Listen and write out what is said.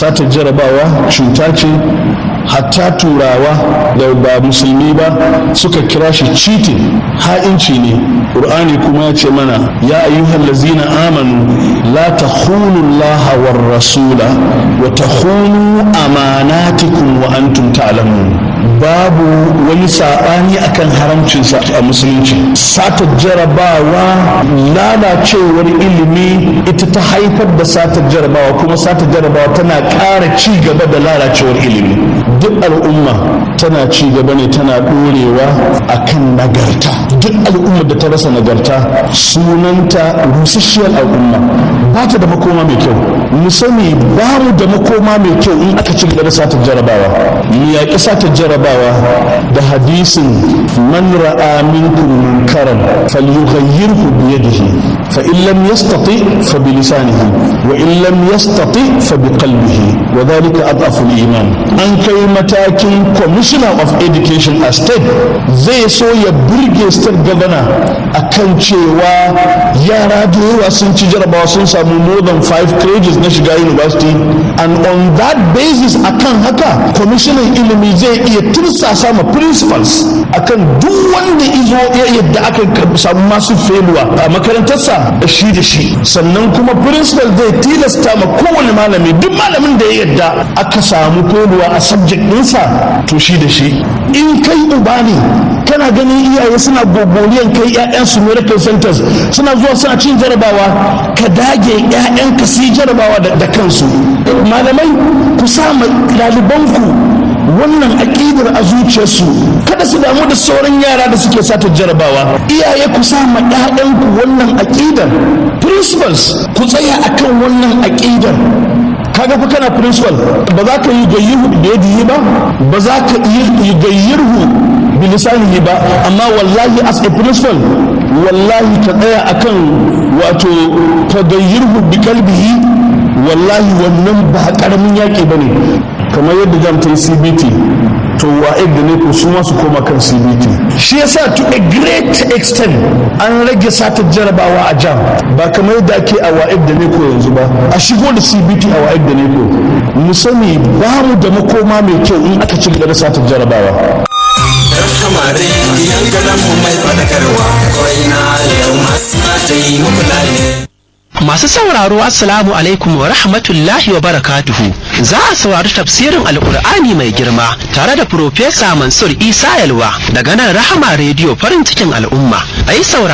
satar jarabawa cuta ce hatta turawa da ba musulmi ba suka kira shi cheating ha'inci ne ƙur'ani kuma ya ce mana ya ayyuhal lazina amanu la takhunu allaha war rasula wa takhunu amanatikum wa antum ta'lamun babu wani saɓani akan haramcinsa a musulunci satar jarabawa lalacewar ilimi ita ta haifar da satar jarabawa kuma satar jarabawa tana ƙara ci gaba da lalacewar ilimi duk al'umma tana ci gaba ne tana ɗorewa akan nagarta duk al'ummar da ta rasa nagarta sunanta rusasshiyar al'umma ba ta da makoma mai kyau mu sani ba mu da makoma mai kyau in aka ci gaba da satar jarabawa mu yaƙi satar jarabawa da hadisin man ra'a minkum munkaran falyughayyirhu bi yadihi fa in lam yastati fa bi lisanihi wa in lam yastati fa bi qalbihi wa dhalika adhafu al-iman an kai matakin commissioner of education a state zai so ya burge state governor akan cewa yara da yawa sun ci jarabawa sun samu more than five credits na shiga university and on that basis akan haka commissioner ilimi zai iya tursasa ma principals akan duk wanda izo ya yadda aka samu masu feluwa a makarantarsa da shi da shi sannan kuma principal zai tilasta ma kowane malami duk malamin da ya yadda aka samu feluwa a subject ɗinsa to shi da shi in kai uba ne kana ganin iyaye suna gogoriyan kai 'ya'yansu miracle centers suna zuwa suna cin jarabawa ka dage 'ya'yanka su yi jarabawa da kansu malamai ku sa ɗalibanku wannan aƙidar a zuciyarsu kada su damu da sauran yara da suke sata jarabawa iyaye ku sa ma ƴaƴanku wannan aƙidar principals ku tsaya akan wannan aƙidar kaga fa kana principal ba za ka yi gayyirhu da yadihi ba ba za ka yi gayyirhu bi lisanihi ba amma wallahi as a principal wallahi ka tsaya akan wato ka gayyirhu bi kalbihi wallahi wannan ba karamin yaƙi bane kamar yadda jam ta yi cbt to wa'id da ne su ma su koma kan cbt shi yasa to a great extent an rage satar jarabawa a jam ba kamar yadda ake a wa'id da ne ko yanzu ba a shigo da cbt a wa'id da ne ko mu sani ba mu da makoma mai kyau in aka ci gaba da satar jarabawa kamare yankanan mu mai fadakarwa kawai na yau masu mata yi muku lalle Masu sauraro Assalamu alaikum wa rahmatullahi wa barakatuhu. Za a saurari tafsirin Alƙur'ani mai girma tare da Profesa Mansur Isa Yalwa daga nan Rahama Radio farin cikin al'umma. A yi